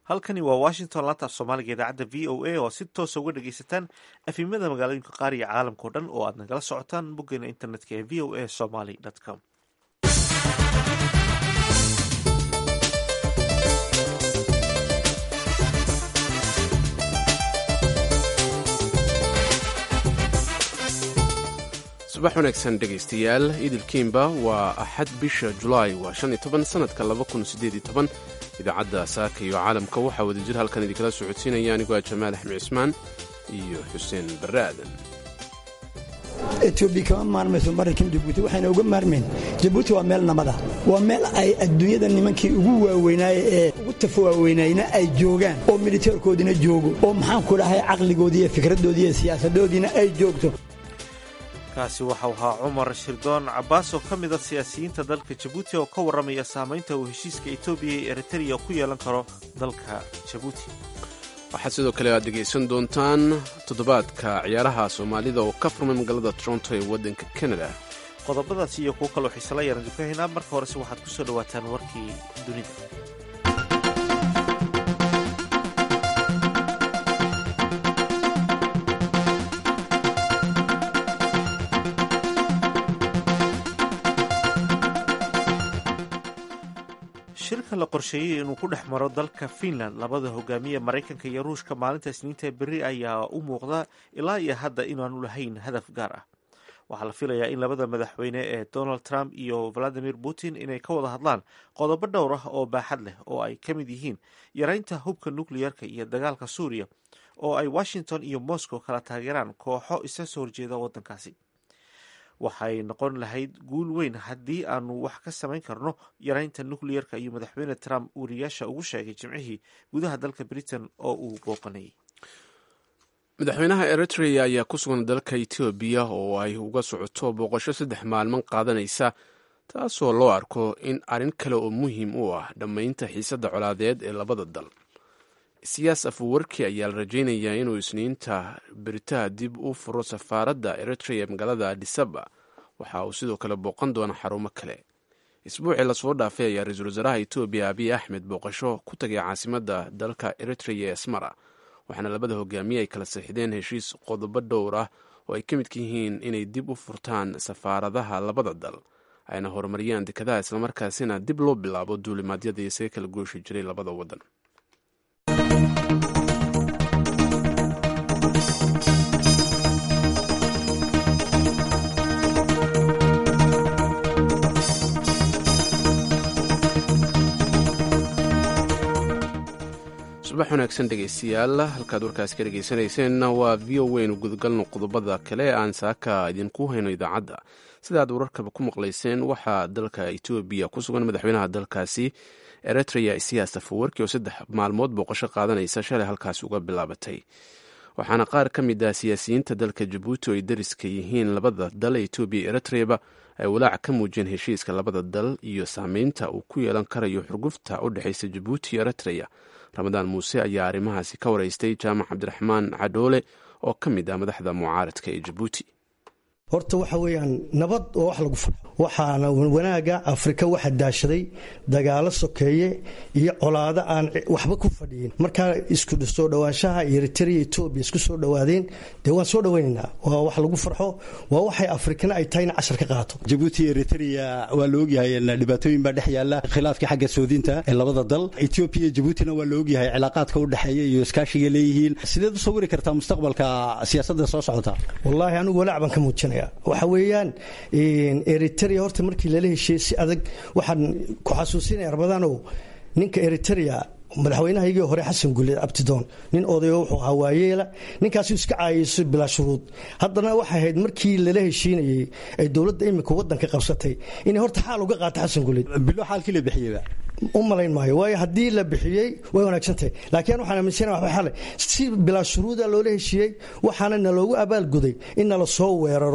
halkani waa washington laanta af soomaaliga idaacadda v o a oo si toosa uga dhagaysataan afimada magaalooyinka qaar iyo caalamka o dhan oo aad nagala socotaan boggeena internetka ee v o a somaly com subax wanaagsan dhegaystayaal idilkiimba waa axad bisha julaay waa shan iyo toban sanadka laba kun siddeed iyo toban idaacadda saaka iyo caalamka waxaa wadajir halkan idinkala socodsiinaya anigoo ah jamaal axmed cismaan iyo xuseen barre aadan etoobiya kama maarmayso maraykan jabuuti waxayna uga maarmayn jabuuti waa meel namada waa meel ay adduunyada nimankii ugu waaweynaaye ee ugu tafa waaweynayna ay joogaan oo militeerkoodina joogo oo maxaanku dhahay caqligoodii iyo fikradoodii iyo siyaasadoodiina ay joogto kaasi waxau ahaa cumar shirdoon cabbaas oo ka mid a siyaasiyiinta dalka jabuuti oo ka warramaya saamaynta uu heshiiska etoobiya iyo eritreya ku yeelan karo dalka jabuuti waxaad sidoo kale aad dhegaysan doontaan toddobaadka ciyaaraha soomaalida oo ka furmay magaalada toronto ee waddanka kanada qodobadaasi iyo kuwo kaloo xiisala yaan idinku haynaa marka horese waxaad ku soo dhowaataan warkii dunida shirka la qorsheeyey inuu ku dhex maro dalka finland labada hogaamiye maraykanka iyo ruushka maalinta isniinta beri ayaa u muuqda ilaa iyo hadda inaanu lahayn hadaf gaar ah waxaa la filayaa in labada madaxweyne ee donald trump iyo valadimir putin inay ka wada hadlaan qodobo dhowr ah oo baaxad leh oo ay ka mid yihiin yaraynta hubka nukleyerka iyo dagaalka suuriya oo ay washington iyo moscow kala taageeraan kooxo isa soo horjeeda waddankaasi waxay noqon lahayd guul weyn haddii aanu wax ka samayn karno yaraynta nukleyerka iyo madaxweyne trump wariyaasha ugu sheegay jimcihii gudaha dalka britain oo uu booqanayay madaxweynaha eritrea ayaa ku sugan dalka etoobiya oo ay uga socoto booqasho saddex maalman qaadanaysa taasoo loo arko in arrin kale oo muhiim u ah dhammaynta xiisadda colaadeed ee labada dal siyaas afuwarki ayaa la rajaynayaa inuu isniinta beritaha dib u furo safaaradda eritrea ee magaalada adisaba waxa uu sidoo kale booqan doona xarumo kale isbuucii lasoo dhaafay ayaa ra-iisul wasaaraha etoobiya abiy axmed booqasho ku tagay caasimadda dalka eritrea ee asmara waxaana labada hogaamiye ay kala saxideen heshiis qodobo dhowr ah oo ay ka midka yihiin inay dib u furtaan safaaradaha labada dal ayna horumariyaan dekadaha islamarkaasina dib loo bilaabo duulimaadyada isaga kala gooshi jiray labada waddan subax wanaagsan dhegaystayaal halkaad warkaas ka dhegaysanayseena waa v o weynu gudagalno qodobada kale aan saaka idinku hayno idaacadda sida aad wararkaba ku maqlayseen waxaa dalka etoobiya ku sugan madaxweynaha dalkaasi eritrea isiyaas afawarki oo saddex maalmood booqasho qaadanaysa shalay halkaasi uga bilaabatay waxaana qaar ka mid ah siyaasiyiinta dalka jabuuti oo ay dariska yihiin labada dal ee etoobiya iyo eritreaba ay walaac ka muujiyeen heshiiska labada dal iyo saameynta uu ku yeelan karayo xurgufta u dhexaysa jabuuti iyo eritrea ramadaan muuse ayaa arrimahaasi ka waraystay jaamac cabdiraxmaan cadhoole oo ka mid ah madaxda mucaaradka ee jabuuti horta waxa weeyaan nabad oo wax lagu farxo waxaana wanaaga afrika waxa daashaday dagaalo sokeeye iyo colaado aan waxba ku fadhiyin markaa isku soo dhowaanshaha eritrea etoobiya isku soo dhowaadeen dee waan soo dhowaynaynaa waa wax lagu farxo waa waxay afrikana ay tahay in cashar ka qaato jabuuti iyo eritrea waa la ogyahay dhibaatooyin baa dhex yaala khilaafkii xagga soodinta ee labada dal etoobiya iyo jabuutina waa la ogyahay cilaaqaadka u dhexeeya iyo iskaashiga leeyihiin sideed u sawiri kartaa mustaqbalka siyaasadda soo socota wallaahi anigu walaac baan ka muujinaya waxa weeyaan eritrea horta markii lala heshiiyey si adag waxaan ku xasuusinaya rabadaanow ninka eritrea madaxweynahaygii hore xasan guleed abtidoon nin odayo wuxuu ahaa waayeela ninkaasuu iska caayayso bilaa shuruud haddana waxay ahayd markii lala heshiinayey ay dowladda imika waddanka qabsatay inay horta xaal uga qaato xasan guleed bilo xaalkii la bixiyeyba u malayn maayo waayo haddii la bixiyey way wanaagsantahay laakiin waxaan aaminsana waxba xale si bilaa shuruuda loola heshiiyey waxaana naloogu abaalguday in nala soo weeraro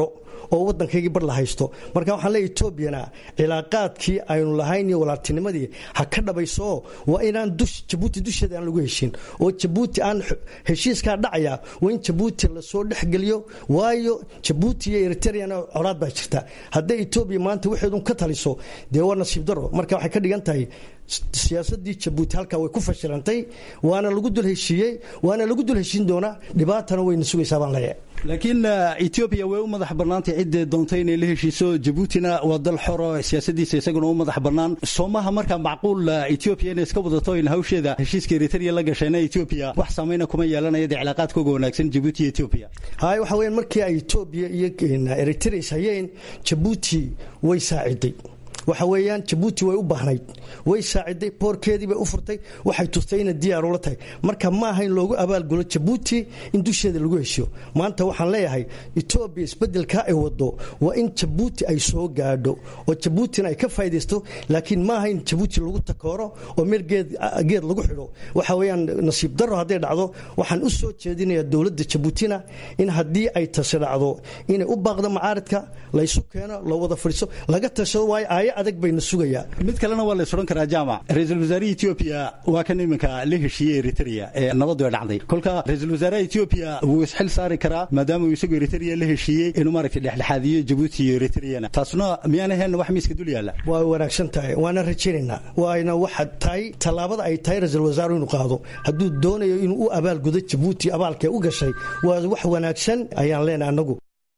oo waddankaygii bar la haysto marka waxaan leeyahy etoobiyana cilaaqaadkii aynu lahayn iyo walaaltinimadii ha ka dhabayso waa inaan dush jabuuti dusheeda aan lagu heshin oo jabuuti aan heshiiskaa dhacaya waa in jabuuti lasoo dhexgeliyo waayo jabuuti iyo eritreana colaad baa jirta hadday etoobiya maanta waxeedun ka taliso dee waa nasiib daro marka waxay ka dhigan tahay siyaasadii jabuuti halkaa way ku fashilantay waana lagu dul heshiiyey waana lagu dul heshiin doonaa dhibaatana wayna sugaysaa baan leeyahay laakiin etoobiya way u madax bannaantay ciddee doontay inay la heshiiso jabuutina waa dal xoro siyaasadiisa isaguna u madax bannaan soomaha markaa macquul etoobiya inay iska wadato in hawsheeda heshiiska eritrea la gashayna etoobiya wax saamayna kuma yeelanaya dee cilaaqaadkooga wanaagsan jabuuti iyo etoobiya hay waxa weyaan markii ay etoobiya iyo eritrea is hayeen jabuuti way saaciday waxa weeyaan jabuuti way u baahnayd way saaciday boorkeedii bay u furtay waxay tustay inay diyaar ula tahay marka ma aha in loogu abaalgulo jabuuti in dusheeda lagu heshiyo maanta waxaan leeyahay etoobiya isbedelkaa ay wado waa in jabuuti ay soo gaadho oo jabuutina ay ka faa'idaysto laakiin ma aha in jabuuti lagu takooro oo meel geed lagu xidho waxa weeyaan nasiib darro hadday dhacdo waxaan u soo jeedinayaa dowladda jabuutina in haddii ay tasi dhacdo inay u baaqdo macaaridka laysu keeno la wada fadhiiso laga tashado waayo aaya adag bayna sugayaa mid kalena waa la suran karaa jaamac ra-iisul wasaarihii etoobiya waa kan iminka la heshiiyey eritrea ee nabadu ay dhacday kolka ra-iisul wasaaraha etoobiya wuu isxil saari karaa maadaama uu isagu eritrea la heshiiyey inuu maaragtay dhexdhexaadiyo jabuuti iyo eritreana taasuna miyaan ahayn wax miiska dul yaalla waa wanaagsan tahay waana rajaynaynaa waana waxa tahay tallaabada ay tahay ra-iisul wasaaruhu inuu qaado hadduu doonayo inuu u abaalgudo jabuuti abaalkee u gashay waa wax wanaagsan ayaan leenahay annagu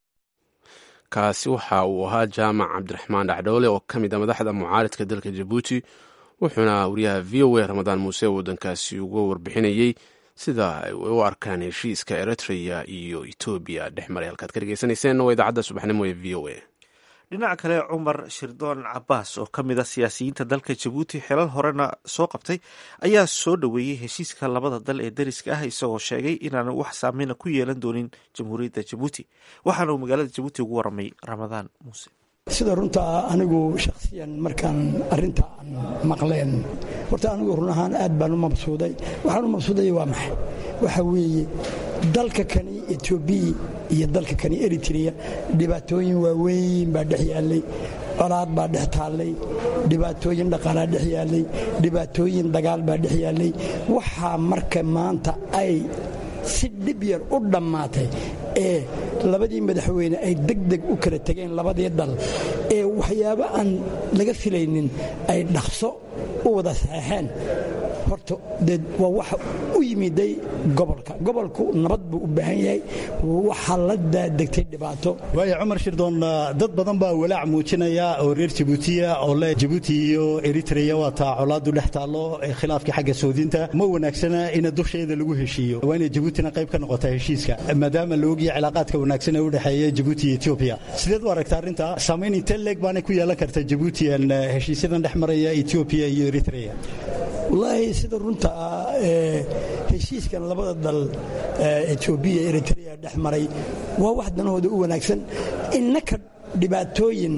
kaasi waxa uu ahaa jaamac cabdiraxmaan dhacdhoole oo ka mid a madaxda mucaaridka dalka jabuuti wuxuuna wariyaha v o a ramadaan muuse waddankaasi uga warbixinayey sida ay u arkaan heshiiska eritrea iyo etoobiya dhex maray halkaad ka dhegeysanayseen waa idaacadda subaxnimo ee v o a dhinaca kale cumar shirdoon cabaas oo ka mid a siyaasiyiinta dalka jabuuti xilal horena soo qabtay ayaa soo dhoweeyey heshiiska labada dal ee dariska ah isagoo sheegay inaanu wax saameyna ku yeelan doonin jamhuuriyadda jabuuti waxaana uu magaalada jabuuti ugu waramay ramadaan muuse sida runta anigu shakhsiyan markaan arinta aan maqleen horta anigu run ahaan aad baan u mabsuuday waxaan u mabsuudaya waa maxay waxa weeye dalka kani etoobiya iyo dalka kani eritrea dhibaatooyin waaweyn baa dhex yaallay colaad baa dhex taallay dhibaatooyin dhaqaalaa dhex yaallay dhibaatooyin dagaal baa dhex yaallay waxaa marka maanta ay si dhib yar u dhammaatay ee labadii madaxweyne ay degdeg u kala tegeen labadii dal ee waxyaabo aan laga filaynin ay dhaqso u wada saxeexeen horta dee waa waxa u yimiday gobolka gobolku nabad buu u baahan yahay waxaa la daadegtay dhibaato waayo cumar shirdoon dad badan baa walaac muujinaya oo reer jabuutiya oo le jabuuti iyo eritrea waa taa colaadu dhex taallo khilaafkii xagga soodinta ma wanaagsana in dusheeda lagu heshiiyo waa inay jabuutina qayb ka noqota heshiiska maadaama la ogyahay cilaaqaadka wanaagsan ee u dhexeeya jabuuti iyo etoobiya sideed u aragta arrinta saamayn intee leeg baanay ku yeelan karta jabuutiyan heshiisyadan dhex maraya etoobiya iyo eritrea wallaahi sida runta ah heshiiskan labada dal etoobiya eritrea dhex maray waa wax danahooda u wanaagsan innaka dhibaatooyin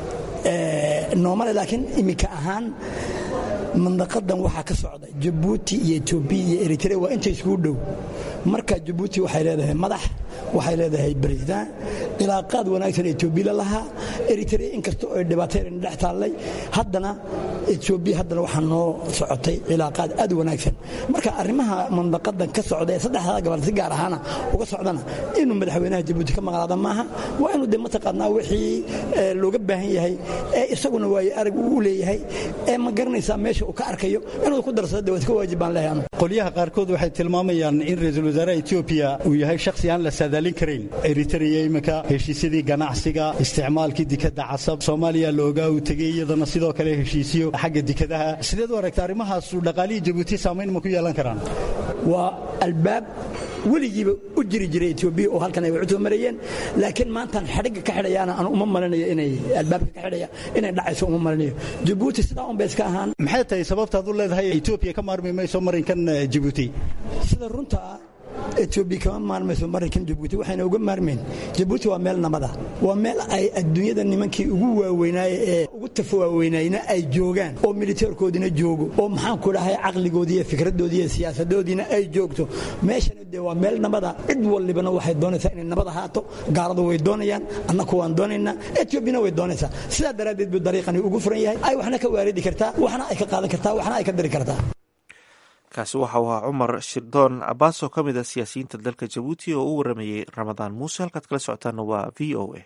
noomale laakiin iminka ahaan mandaqadan waxaa ka socda jabuuti iyo etoobiya iyo eritrea waa inta iskugu dhow marka jabuuti waxay leedahay madax waxay leedahay baresident cilaaqaad wanaagsan etoobiya lahaa eritrea inkasta oo dhibaatayna dhex taallay haddana etoobiya haddana waxaa noo socotay cilaaqaad aad wanaagsan marka arrimaha mandaqadan ka socda ee saddexdaa gobol si gaar ahaana uga socdana inuu madaxweynaha jabuuti ka maqnaada maaha waa inuu de mataqaanaa wixii looga baahan yahay ee isaguna waayo arag uu leeyahay ee ma garanaysaa meesha uu ka arkayo inuu ku darsado de waad ka waajib baan leeyahay qolyaha qaarkood waxay tilmaamayaan in ra-iisul wasaaraha etoobiya uu yahay shakhsi aan la saadaalin karayn eritrea iminka heshiisyadii ganacsiga isticmaalkii dikadda casab soomaaliya loogaa uu tegey iyadana sidoo kale heshiisyo xagga dikadaha sideed u aragta arrimahaas dhaqaalihii jabuuti saamayn ma ku yeelan karaan waa albaab weligiiba u jiri jiray etoobiya oo halkan ay wacutoo marayeen laakiin maantaan xadhigga ka xidhayaana aan uma malinayo inay albaabka ka xidhaya inay dhacayso uma malinayo jabuuti sidaa un bay iska ahaan maxay tahay sababtaad u leedahay etoobiya ka maarmi mayso marinkan jabuuti sida runta etoobiya kama maarmayso maraykan jabuuti waxayna uga maarmayn jabuuti waa meel nabada waa meel ay adduunyada nimankii ugu waaweynaaye ee ugu tafa waaweynayna ay joogaan oo militeerkoodina joogo oo maxaan ku dhahay caqligoodii iyo fikradoodii iyo siyaasadoodiina ay joogto meeshana dee waa meel nabada cid walibana waxay doonaysaa inay nabad ahaato gaaladu way doonayaan annaku waan doonaynaa etoobiyana way doonaysaa sidaa daraaddeed buu dariiqani ugu furan yahay ay waxna ka waaridi kartaa waxna ay ka qaadan kartaa waxna ay ka dari kartaa kaasi waxa uu ahaa cumar shirdoon cabaas oo ka mid ah siyaasiyiinta dalka jabuuti oo u waramayey ramadaan muuse halkaad kala socotaana waa v o a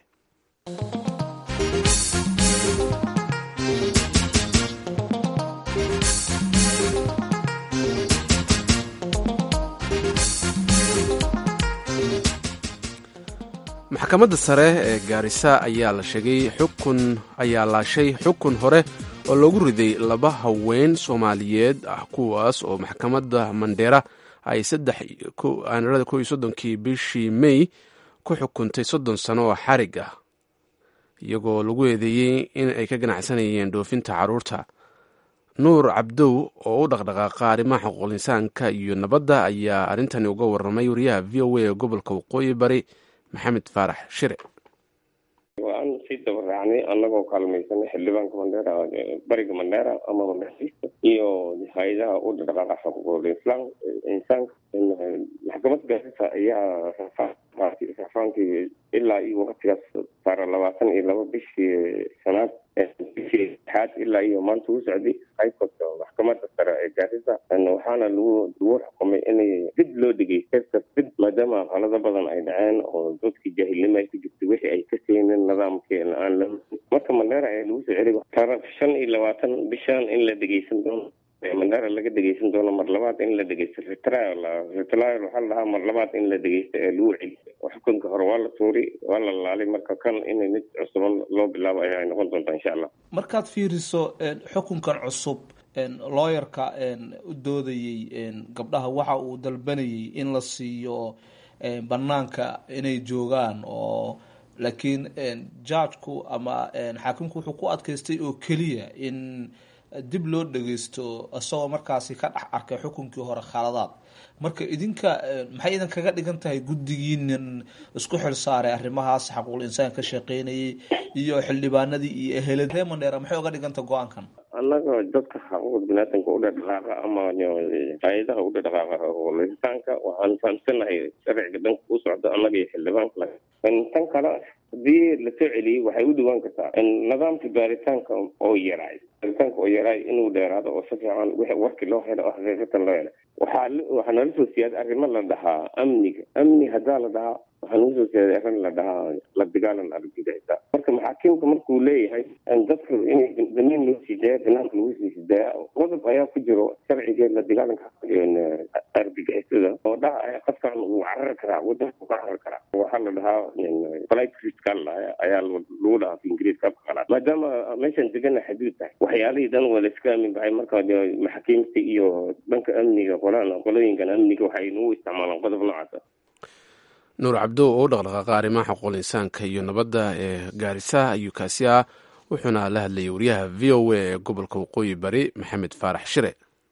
maxkamadda sare ee gaarisa ayaa la sheegay xukun ayaa laashay xukun hore oo loogu riday laba haween soomaaliyeed ah kuwaas oo maxkamadda mandheera ay aanarada ko iyo soddonkii bishii may ku xukuntay soddon sano oo xarig ah iyagoo lagu eedeeyey in ay ka ganacsanayeen dhoofinta carruurta nuur cabdow oo u dhaqdhaqaaqa arrimaha xuquuqinsaanka iyo nabadda ayaa arrintani uga warramay wariyaha v o a ee gobolka waqooyi bari maxamed faarax shire waan sii dabaraacnay annagoo kaalmaysanay xildhibaanka mandheera bariga mandheera ama mandheerista iyo hay-adaha u dhaqdhaqaaqa xuquuqul islaam insaanka maxkamad gaarisa ayaa rafaankii ilaa iyo waqtigaas saara labaatan iyo laba bishii sanaad bishii lixaad ilaa iyo maanta u socday haykoodka maxkamadda sare ee gaarisa waxaana lagu lagu xukumay inay dib loo dhigay keska dib maadaama qalado badan ay dhaceen oo dadkii jaahilnimo ay ku jirtay wixii ay ka keeneen nidaamkii aan la marka mandheera ayaa lagu soo celiy taraf shan iyo labaatan bishan in la dhegeysan doono mandheera laga dhegeysan doono mar labaad in la dhegeysto retrial retrial waxaa la dhahaa mar labaad in la dhegeysto ee lagu celiyo xukunka hore waa la tuuri waa la laalay marka kan in mid cusuban loo bilaabo ayaa noqon doonta insha allah markaad fiiriso xukunkan cusub looyarka u doodayey gabdhaha waxa uu dalbanayay in la siiyo banaanka inay joogaan oo laakiin judgeku ama xaakimku wuxuu ku adkaystay oo keliya in dib loo dhageysto isagoo markaasi ka dhex arkay xukunkii hore khaladaad marka idinka maxay idin kaga dhigan tahay guddigiinan isku xil saaray arrimahaas xaquuqul insaan ka shaqeynayay iyo xildhibaanadii iyo ehelad ree mandheera maxay uga dhigan tahay go-aankan annaga dadka xaquuqda biniaadanka u dhadhaqaaqa ama hay-adaha u dhadhaqaaqa xuquuqul insaanka waxaan fahamsanahay sharciga dhanka u socda annaga iyo xildhibaanka tan kale haddii lasoo celiyey waxay u dhawaan kartaa nidaamka baaritaanka oo yaraay baaritaanka oo yaraay inuu dheeraado oo si fiican wixii warkii loo helo oo xaqiiqatan loo helo waxaa waxaa nala soo siyaaday arrimo la dhahaa amniga amni haddaa la dhahaa waxaa nagu soo siyaaday arrin la dhahaa la dagaalan argagixisa marka maxaakiimka markuu leeyahay dadka inay damiin loo sii daaya banaanka lagu sii sidaaya qodob ayaa ku jiro sharciga la dagaalanka argagixisada oo dhaha qofkan uu carari karaa wadanka uu ka carari karaa waxaa la dhahaa flight risk ayaa lagu dhahaa fi ingiriiska afka qalaad maadaama meeshan degana xaduud tahay waxyaalihii dhan waa la iska aamin bahay marka maxaakiimta iyo dhanka amniga qolaan qolooyinkan amniga waxay nagu isticmaalaan qodob noocaasa nuur cabdo oo u dhaqdhaqaaqa arrimaha xuquuqul insaanka iyo nabadda ee gaarisa ayuu kaasi ah wuxuuna la hadlayay wariyaha v o a ee gobolka waqooyi bari maxamed faarax shire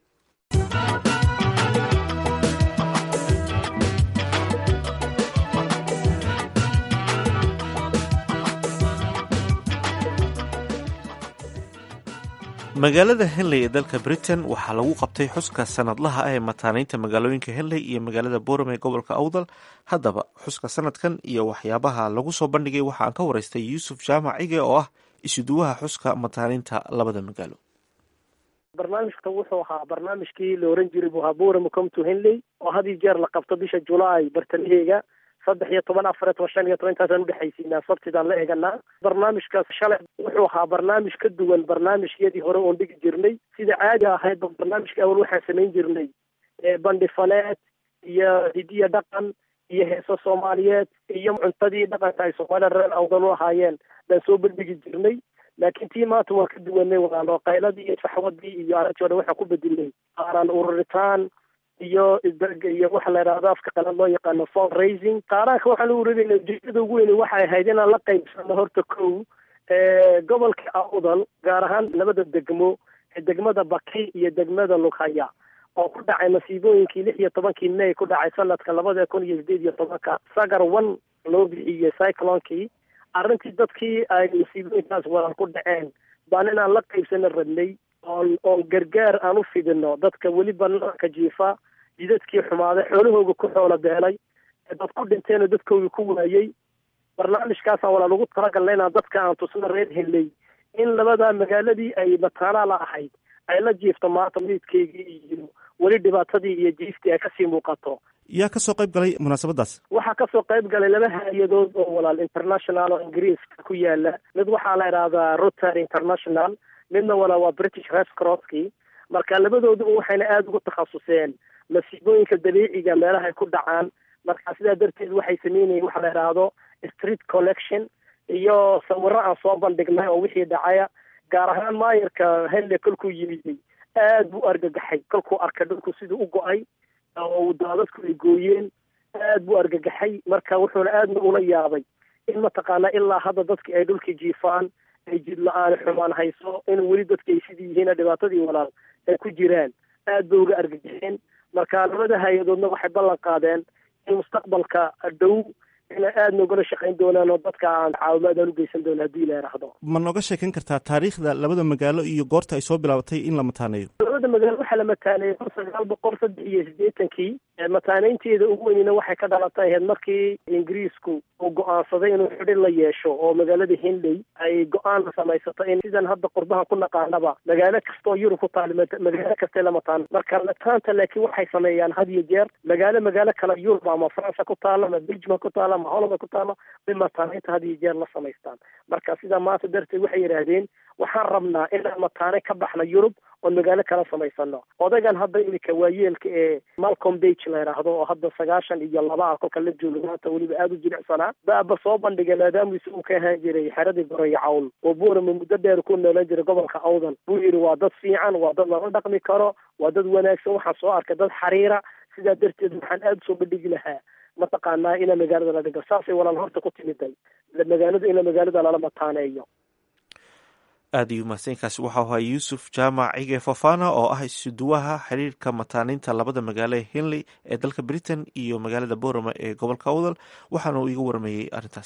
magaalada henley ee dalka britain waxaa lagu qabtay xuska sanadlaha ah ee mataanaynta magaalooyinka henley iyo magaalada boram ee gobolka awdal haddaba xuska sanadkan iyo waxyaabaha lagu soo bandhigay waxa aan ka waraystay yuusuf jaamac cige oo ah isuduwaha xuska mataanaynta labada magaalo barnaamijka wuxuu ahaa barnaamijkii la oran jiray buhaa boram come to henley oo had iyo jeer la qabto bisha julaay bartamaheega saddex iyo toban afar iyo toban shan iyo toban intaasaan udhexaysiinaa sabtidaan la eeganaa barnaamijkaas shalay wuxuu ahaa barnaamij ka duwan barnaamijyadii hore oon dhigi jirnay sida caadi ahaydba barnaamijka awal waxaan samayn jirnay bandhifaneed iyo hidiya dhaqan iyo heeso soomaaliyeed iyo cuntadii dhaqanka ay soomaalida reer awdan u ahaayeen baan soo bandhigi jirnay laakiin tii maanta waan ka duwanay walaalo qayladii iyo faxwadii iyo aragtii o dhan waxaan ku bedelnay qaaran ururitaan iyo iyo waxa la yidhahdo afka qalad loo yaqaano fund raising qaaraanka waxaan u urinayna ujeedada ugu weyne waxay ahayd inaan la qaybsano horta kow gobolka awdal gaar ahaan labada degmo degmada baki iyo degmada lughaya oo ku dhacay masiibooyinkii lix iyo tobankii may ku dhacay sanadka labada kun iyo sideed iyo tobanka sagar one loo bixiyey cyclonkii arrintii dadkii ay masiibooyinkaas walaal ku dhaceen baan inaan la qaybsana rabnay oon oon gargaar aan u fidino dadka weli banaanka jiifa jidadkii xumaaday xoolahooga ku xoolo beelay dad ku dhinteenoo dadkooga ku waayey barnaamijkaasaan walaal ugu talagalna inaan dadka aan tusno reer helay in labadaa magaaladii ay mataanaa la ahayd ay la jiifto maanta midkeygii iyo weli dhibaatadii iyo jiiftii ay kasii muuqato yaa ka soo qayb galay munaasabadaas waxaa kasoo qayb galay laba hay-adood oo walaal international oo ingiriiska ku yaala mid waxaa la idhaahdaa rotary international midna walaal waa british red crosskii marka labadooduba waxayna aada ugu takhasuseen masiibooyinka dabiiciga meelaha ay ku dhacaan marka sidaa darteed waxay sameynayeen waxa la idhaahdo street collection iyo sawiro aan soo bandhignay oo wixii dhacaya gaar ahaan maayarka henle kolkuu yimiday aad buu argagaxay kolkuu arkay dhulku siduu u go-ay oo daadadku ay gooyeen aad buu argagaxay marka wuxuuna aadna ula yaabay in mataqaanaa ilaa hadda dadkii ay dhulkii jiifaan ay jid la-aan xumaan hayso in weli dadki ay sidii yihiin dhibaatadii walaal ay ku jiraan aad bay uga argagaxeen marka labada hay-adoodna waxay ballan qaadeen in mustaqbalka dhow inay aada nogala shaqayn doonaan oo dadka aan caawimaadaan u geysan doona haddii la yidhaahdo ma nooga sheekan kartaa taariikhda labada magaalo iyo goorta ay soo bilaabatay in la mataaneeyo labada magaalo waxaa la mataaneeyey kun sagaal boqol saddex iyo siddeetankii mataaneynteeda ugu weynina waxay ka dhalatay ahayd markii ingiriisku uu go-aansaday inuu xidhi la yeesho oo magaalada hindley ay go-aan samaysato in sidan hadda qurbahan ku naqaanaba magaalo kastaoo yurub ku taal magaalo kastee la mataan marka mataanta laakiin waxay sameeyaan had iyo jeer magaalo magaalo kale yurub ama faransa ku taalo ama belgium ku taalo ama holland ku taalo bay mataaneynta had iyo jeer la samaystaan marka sidaa maanta darteed waxay yidhaahdeen waxaan rabnaa inaan mataane ka baxna yurub oon magaalo kala samaysano odaygan hadda iminka waayeelka ee malcom bage la yidhaahdo oo hadda sagaashan iyo laba ah kolka la jooga maanta weliba aada u jilicsanaa baaba soo bandhigay maadaamuu isagu ka ahaan jiray xeradii goreyo cawn oo buurama muddo dheer ku noolan jiray gobolka awdan buu yidhi waa dad fiican waa dad lala dhaqmi karo waa dad wanaagsan waxaan soo arkay dad xariira sidaa darteed waxaan aada usoo bandhigi lahaa mataqaanaa ina magaalada la dhigo saasay walaal horta ku timiday magaalada ina magaalada lala mataaneeyo aada iyo mahadsankaasi waxau ahaa yuusuf jaamac cige fofana oo ah isuduwaha xiriirka mataaninta labada magaalo ee henley ee dalka britain iyo magaalada borama ee gobolka awdal waxaana uu iga warmayey arrintaas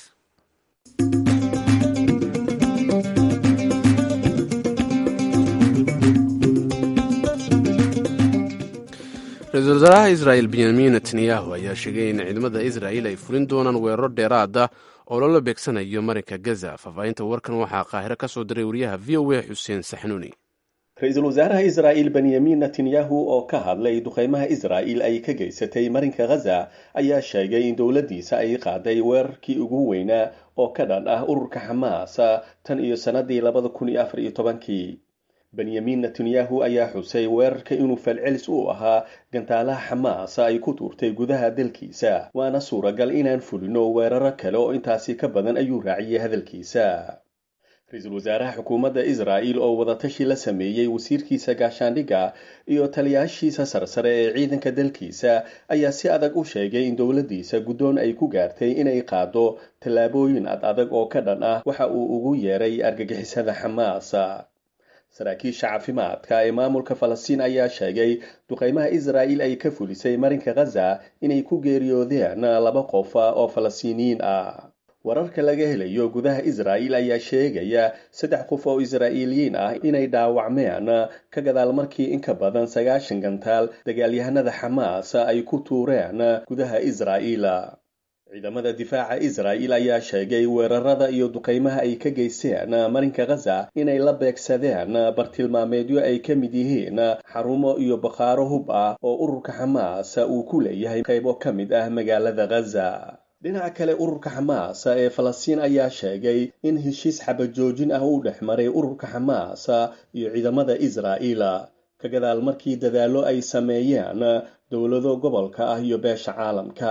ra-iisul wasaaraha israel benyamin netanyahu ayaa sheegay in ciidamada israel ay fulin doonaan weeraro dheeraada oo loola beegsanayo marinka gaza faahfaahinta warkan waxaa qaahiro ka soo diray wariyaha v o a xuseen saxnuuni ra-iisul wasaaraha israa'il benyamin netanyahu oo ka hadlay duqeymaha israa'il ay ka geysatay marinka ghaza ayaa sheegay in dowladdiisa ay qaaday weerarkii ugu weynaa oo ka dhan ah ururka xamaas tan iyo sannadii labada kun iyo afar iyo tobankii benyamin netanyahu ayaa xusay weerarka inuu falcelis u ahaa gantaalaha xamaas ay ku tuurtay gudaha dalkiisa waana suuragal inaan fulino weeraro kale oo intaasi ka badan ayuu raaciyey hadalkiisa ra-iisul wasaaraha xukuumadda israa'il oo wadatashi la sameeyey wasiirkiisa gaashaandhigga iyo taliyaashiisa sarsare ee ciidanka dalkiisa ayaa si adag u sheegay in dowladdiisa guddoon ay ku gaartay inay qaado tallaabooyin ad adag oo ka dhan ah waxa uu ugu yeeray argagixisada xamaas saraakiisha caafimaadka ee maamulka falastiin ayaa sheegay duqeymaha israa'il ay ka fulisay marinka ghaza inay ku geeriyoodeen laba qof oo falastiiniyiin ah wararka laga helayo gudaha israa'il ayaa sheegaya saddex qof oo israa'iiliyiin ah inay dhaawacmeen ka gadaal markii in ka badan sagaashan gantaal dagaalyahanada xamaas ay ku tuureen gudaha israa'iil ciidamada difaaca israa'il ayaa sheegay weerarada iyo duqeymaha ay ka geysteen marinka ghaza inay la beegsadeen bartilmaameedyo ay ka mid yihiin xarumo iyo bakhaaro hub ah oo ururka xamaas uu ku leeyahay qaybo ka mid ah magaalada ghaza dhinaca kale ururka xamaas ee falastiin ayaa sheegay in heshiis xabajoojin ah uu dhex maray ururka xamaas iyo ciidamada israa'il ka gadaal markii dadaallo ay sameeyeen dowlado gobolka ah iyo beesha caalamka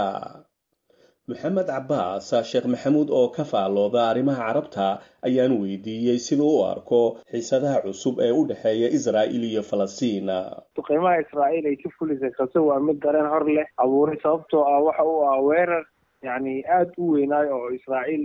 maxamed cabaas sheekh maxamuud oo ka faallooda arrimaha carabta ayaan weydiiyey siduu u arko xiisadaha cusub ee u dhexeeya israa'il iyo falastiin duqeymaha israa'iil ay ka fulisay kase waa mid dareen hor leh abuuray sababtoo ah waxa uu ah weerar yacni aada u weynaayo oo israa'iil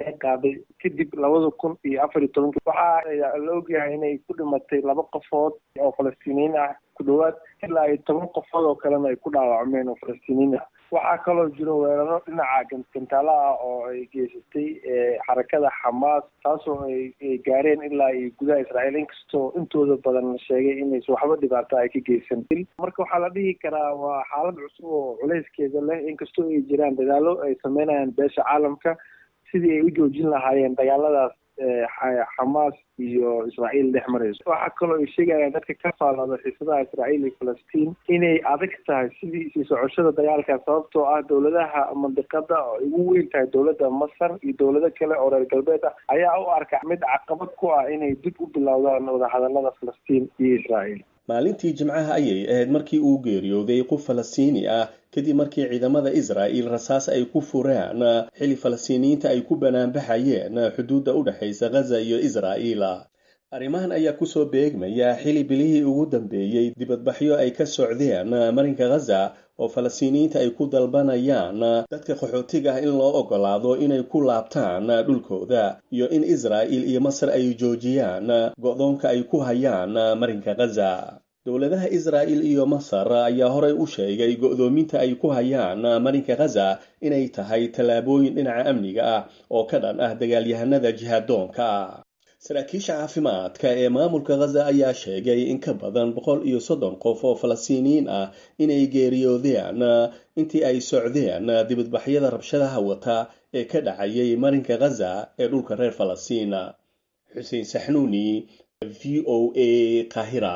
ee qaaday kadib labada kun iyo afar iyo tobanki waxaa la ogyahay inay ku dhimatay laba qofood oo falastiiniyiin ah ku dhowaad ilaa iyo toban qofood oo kalena ay ku dhaawacmeen oo falastiiniyiin ah waxaa kaloo jiro weeraro dhinaca gantaala ah oo ay geysatay xarakada xamaas taasoo ay gaareen ilaa iyo gudaha israa'iil inkastoo intooda badan la sheegay inaysa waxba dhibaato ay ka geysan marka waxaa la dhihi karaa waa xaalad cusub oo culayskeeda leh inkastoo ay jiraan dadaalo ay sameynayaan beesha caalamka sidii ay u joojin lahaayeen dagaaladaas xamaas iyo israa'iil dhex marayso waxaa kaloo ay sheegayaan dadka ka faallada xiisadaha israa'iil iyo falastiin inay adag tahay sidii sii socoshada dagaalka sababtoo ah dowladaha mandiqada oo ay ugu weyn tahay dowladda masar iyo dowlado kale oo reer galbeed ah ayaa u arka mid caqabad ku ah inay dib u bilowdaan wadahadalada falastiin iyo israa'iil maalintii jimcaha ayay ahayd markii uu geeriyooday qof falastiini ah kadib markii ciidamada israa'il rasaas ay ku fureen xili falastiiniyiinta ay ku banaanbaxayeen xuduudda u dhexaysa ghaza iyo israa'iil arrimahan ayaa kusoo beegmaya xili bilihii ugu dambeeyey dibadbaxyo ay ka socdeen marinka ghaza oo falastiiniyiinta ay ku dalbanayaan dadka qaxootiga ah in loo ogolaado inay ku laabtaan dhulkooda iyo in israa'il iyo masar ay joojiyaan go'doonka ay ku hayaan marinka ghaza dowladaha israa'il iyo masar ayaa horey u sheegay go'doominta ay ku hayaan marinka ghaza inay tahay tallaabooyin dhinaca amniga ah oo ka dhan ah dagaalyahanada jihadoonka saraakiisha caafimaadka ee maamulka ghaza ayaa sheegay in ka badan boqol iyo soddon qof oo falastiiniyiin ah inay geeriyoodeen intii ay socdeen dibadbaxyada rabshadaha wata ee ka dhacayay marinka ghaza ee dhulka reer falastiin xuseen saxnuuni v o a kahira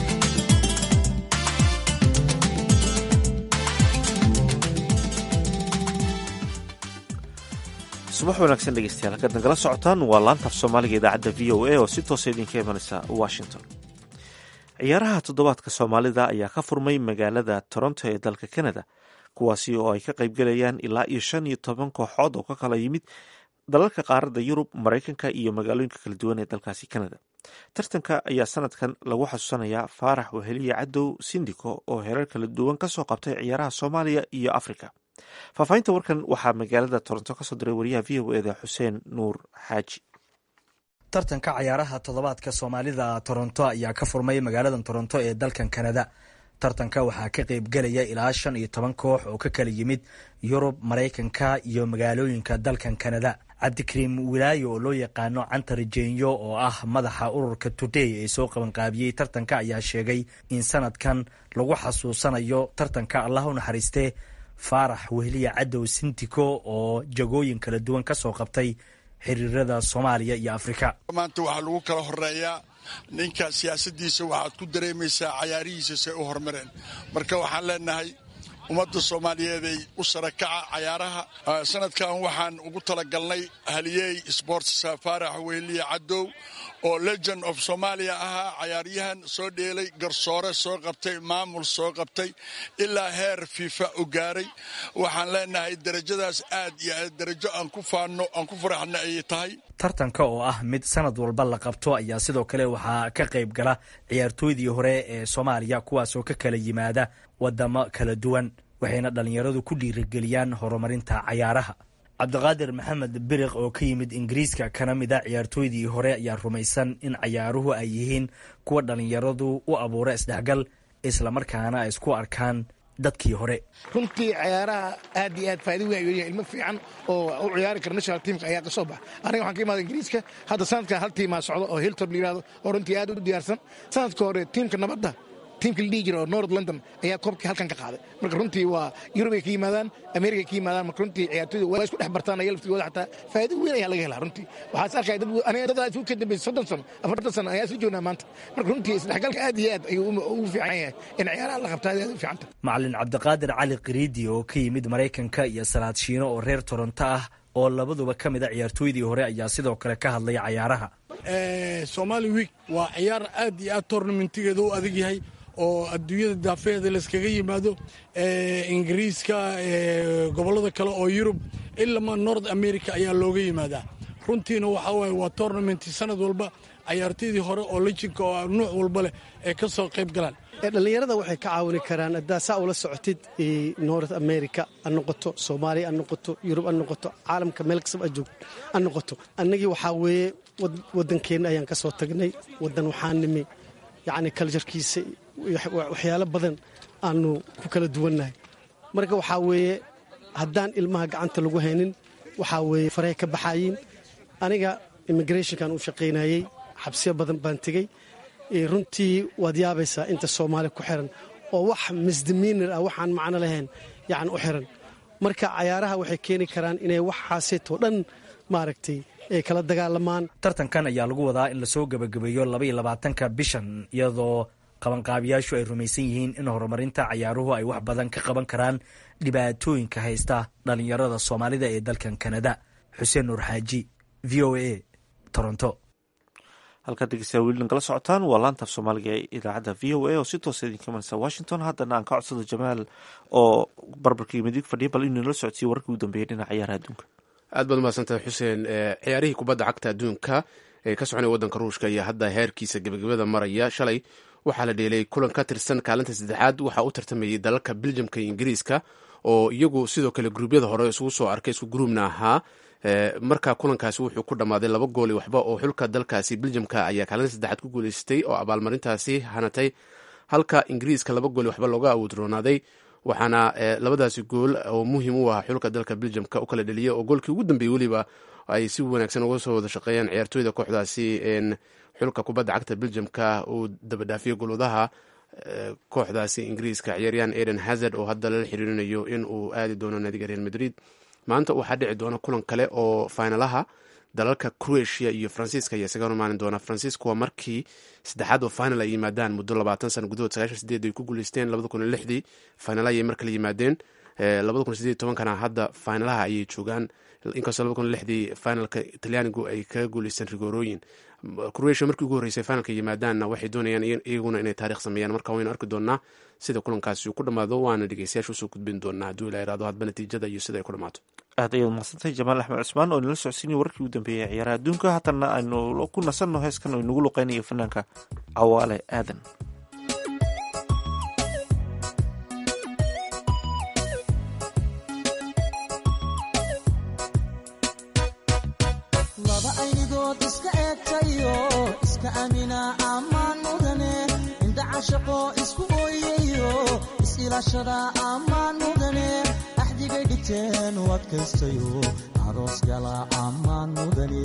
subax wanaagsan dhegeystayaal halkaad nagala socotaan waa laantaaf soomaaliga idaacadda v o a oo si toosa idinka imanaysa washington ciyaaraha toddobaadka soomaalida ayaa ka furmay magaalada toronto ee dalka canada kuwaasi oo ay ka qaybgalayaan ilaa iyo shan iyo toban kooxood oo ka kala yimid dalalka qaaradda yurub maraykanka iyo magaalooyinka kala duwan ee dalkaasi canada tartanka ayaa sanadkan lagu xasuusanayaa faarax weheliye cadow sindiko oo hereer kala duwan kasoo qabtay ciyaaraha soomaaliya iyo africa faahfaahinta warkan waxaa magaalada toronto kasoo diray wariyaha v o eda xuseen nuur xaaji tartanka cayaaraha toddobaadka soomaalida toronto ayaa ka furmay magaalada toronto ee dalkan kanada tartanka waxaa ka qeybgelaya ilaa shan iyo toban koox oo ka kala yimid yurub maraykanka iyo magaalooyinka dalkan kanada cabdikariim wilaayo oo loo yaqaano cantar jeenyo oo ah madaxa ururka today ee soo qabanqaabiyey tartanka ayaa sheegay in sanadkan lagu xasuusanayo tartanka allah u naxariistee faarax wehliya cadow sintiko oo jagooyin kala duwan ka soo qabtay xiriirada soomaaliya iyo afrika maanta waxaa lagu kala horeeyaa ninka siyaasaddiisa waxaad ku dareemaysaa cayaarihiisa say u hormareen marka waxaan leenahay ummadda soomaaliyeeday u sarakaca cayaaraha sanadkan waxaan ugu talagalnay haliyey sports faarax wehliya cadow oo legend of soomaaliya ahaa cayaaryahan soo dheelay garsoore soo qabtay maamul soo qabtay ilaa heer fiifa u gaaray waxaan leenahay derajadaas aad iyo aad darajo aan ku faanno aan ku faraxna ayay tahay tartanka oo ah mid sanad walba la qabto ayaa sidoo kale waxaa ka qayb gala ciyaartooydii hore ee soomaaliya kuwaasoo ka kala yimaada wadamo kala duwan waxayna dhallinyaradu ku dhiirigeliyaan horumarinta cayaaraha cabdiqaadir maxamed biriq oo ka yimid ingiriiska kana mid a ciyaartooydii hore ayaa rumaysan in cayaaruhu ay yihiin kuwa dhallinyaradu u abuura isdhexgal islamarkaana ay isku arkaan dadkii hore runtii cayaaraha aad iyo aad faaido weyn ayuu ilmo fiican oo u ciyaari kara national teamka ayaa ka soo baxa aniga waxaan ka imaada ingiriiska hadda sanadkan hal tiimaa socdo oo hiltob la yihahdo oo runtii aad u diyaarsan sanadka hore tiimka nabadda tiimka la dhihi jira oo north london ayaa koobkii halkan ka qaaday marka runtii waa yurub ay ka yimaadaan america ka yimaadaan marka runtii ciyaartooyda waa isku dhex bartaan aya laftigooda xataa faa'iido weyn ayaa laga helaa runtii waxaas arkaya dad aniga dad isu ka dambeysay soddon sano afartan sano ayaa isla joognaa maanta marka runtii isdhexgalka aad iyo aad ayuu ugu fiican yahay in ciyaaraha la qabta aad aad u fiicanta macalin cabdiqaadir cali kiriidi oo ka yimid maraykanka iyo salaad shiino oo reer toronto ah oo labaduba ka mid a ciyaartooydii hore ayaa sidoo kale ka hadlaya cayaaraha somali week waa ciyaar aad iyo aad tournamentigeeda u adag yahay oo adduunyada daafeeda layskaga yimaado ingiriiska gobollada kale oo yurub ilama north america ayaa looga yimaadaa runtiina waxaa waaye waa tournament sanad walba cayaartoydii hore oo lejinka oo nuuc walba leh ay ka soo qayb galaan dhallinyarada waxay ka caawini karaan haddaa saa ula socotid north america ha noqoto soomaaliya ha noqoto yurub ha noqoto caalamka meel kastaba ha joogto ha noqoto annagii waxaa weeye waddankeenna ayaan ka soo tagnay waddan waxaan nimi yacni kaljarkiisa waxyaalo badan aanu ku kala duwannahay marka waxaa weeye haddaan ilmaha gacanta lagu haynin waxaa weeye farey ka baxaayiin aniga immigrationkan u shaqaynayey xabsiyo badan baan tegey runtii waad yaabaysaa inta soomaali ku xiran oo wax misdimiinir ah waxaan macno lahayn yani u xiran marka cayaaraha waxay keeni karaan inay waxaaseetoo dhan maaragtay ay kala dagaalamaan tartankan ayaa lagu wadaa in lasoo gebagabeeyo labaiyo labaatanka bishan iyadoo qabanqaabiyaashu ay rumaysan yihiin in horumarinta cayaaruhu ay wax badan ka qaban karaan dhibaatooyinka haysta dhallinyarada soomaalida ee dalkan kanada xuseen nuur xaaji v o a toronto halkaad dhegeystayaa weli nagala socotaan waa laantaaf soomaaliga ee idaacadda v o a oo si toosa idinka imanaysa washington haddana aan ka codsado jamaal oo barbarkii midig fadhiya bal inuu nala socodsiiyo wararkii ugu dambeeyay dhinaca ciyaaraha adduunka aad baad umahadsantahay xuseen ciyaarihii kubadda cagta adduunka ee ka soconaya waddanka ruushka ayaa hadda heerkiisa gebagabada maraya shalay waxaa la dheelay kulan ka tirsan kaalinta saddexaad waxaa u tartamayay dalalka beljamka iyo ingiriiska oo iyagu sidoo kale gruubyada hore isugu soo arkay isku gruubna ahaa marka kulankaasi wuxuu ku dhammaaday laba gool iyo waxba oo xulka dalkaasi beljamka ayaa kaalinta saddexaad ku guuleystay oo abaalmarintaasi hanatay halka ingiriiska laba gool iyo waxba looga awoodroonaaday waxaana labadaasi gool oo muhiim u ah xulka dalka beljamka u kala dheliyay oo goolkii ugu dambeeyey weliba ay si wanaagsan uga soo wada shaqeeyaan ciyaartooyda kooxdaasi xulka kubadda cagta beljamka uu dabadhaafiyey golwadaha kooxdaasi ingiriiska ciyaaryahan eden hazard oo hadda lala xiriirinayo in uu aadi doono naadiga real madrid maanta waxaa dhici doona kulan kale oo fainalaha dalalka croatia iyo faransiiska ayaa isaga hormaanin doona faransiisku waa markii saddexaad oo final ay yimaadaan muddo labaatan sana gudahood sagaashan sideed ay ku guuleysteen labada kun iyo lixdii final ayay markale yimaadeen labada kun sideed tobankana hadda finalaha ayay joogaan inkastoo labada kun iyo lixdii finalka talyaanigu ay kaga guuleysteen rigoorooyin croatia markii ugu horreysay finalka yimaadaanna waxay doonayaan iyaguna inay taarikh sameeyaan marka waynu arki doonaa sida kulankaasi uu ku dhammaado waana dhegeystayaasha usoo gudbin doonaa hadduu ila iraado hadba natiijada iyo sida ay ku dhammaato aad ayaad mahadsantahay jamaal axmed cusmaan oo inala socodsiinaya wararkii ugu dambeeyay ciyaaraha adduunka haatanna aynu ku nasanno heeskan oo inagu luqeynayo fanaanka cawaale aadan laba aynigood iska eegtayo iska amina ammaan mudane indha cashaqo isku ooyayo is-ilaashada ammaan mudane axdigay dhigteen u adkaystayo aroos gala ammaan mudane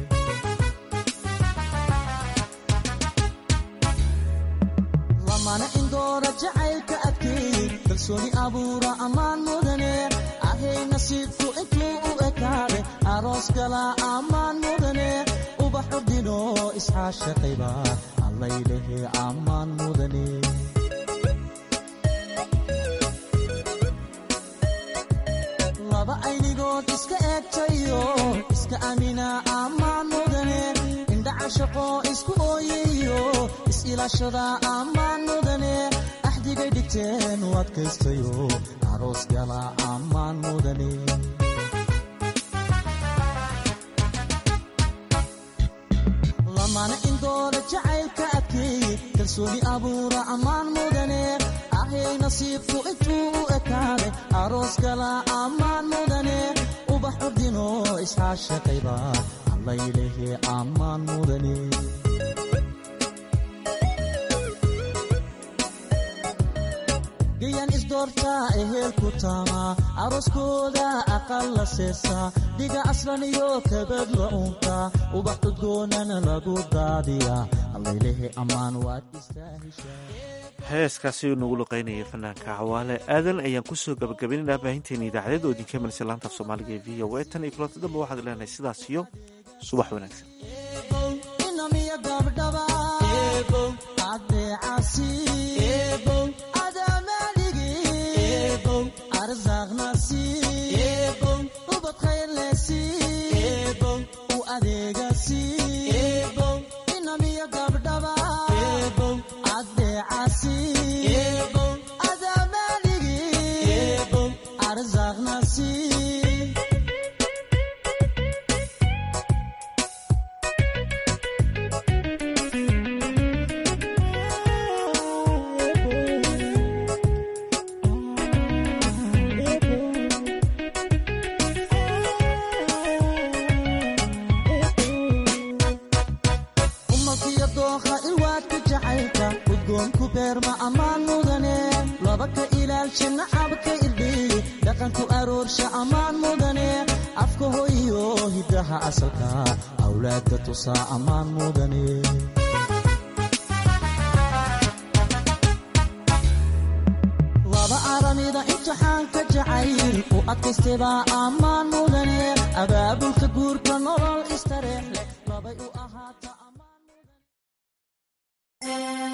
lamana indoora jacaylka adkeey kalsooni abuura ammaan mudane ahay nasiibku intuu u ekaade aroos gala ammaan mudane ubaxu dhino isxaashaqayba allaylehe ammaan mudane laba aynigood iska eegtayo iska amina ammaan mudane indha cashaqo isku ooyayo is-ilaashada ammaan mudane axdigay dhigteen u adkaystayo aroos gala ammaan mudane lamana indooda jacaylka adkeeye kalsooni abuura ammaan mudane ahay nasiibku intuu u ekaaday aroos gala ammaan mudane ubax urdino isxaashaqayba allaylehe ammaan mudane gayan isdoortaa ehelku taamaa arooskooda aqal la seesaa dhiga aslan iyo kabad la uuntaa ubax udgoonana lagu daadiyaa allaylehe ammaan waad heeskaasi nagu luqeynaya fanaanka cawaale aadan ayaan kusoo gabagabaynaynaa baahinteena idaacadeed oo idinka imanaysa laanta af soomaaliga ee v o a tan iyo kulanta damba waxaad leenahay sidaas iyo subax wanaagsan udgoonku beerma ammaan mudane laba ka ilaalsha nacabka irdhiy dhaqanku aroorsha ammaan mudane afka hoyo hiddaha asalka awlaadda tusaa ammaan mudane laba aramida imtixaanka jacayl u adkaystebaa ammaan mudane abaabulka guurka nolol istareex leh labay u ahaata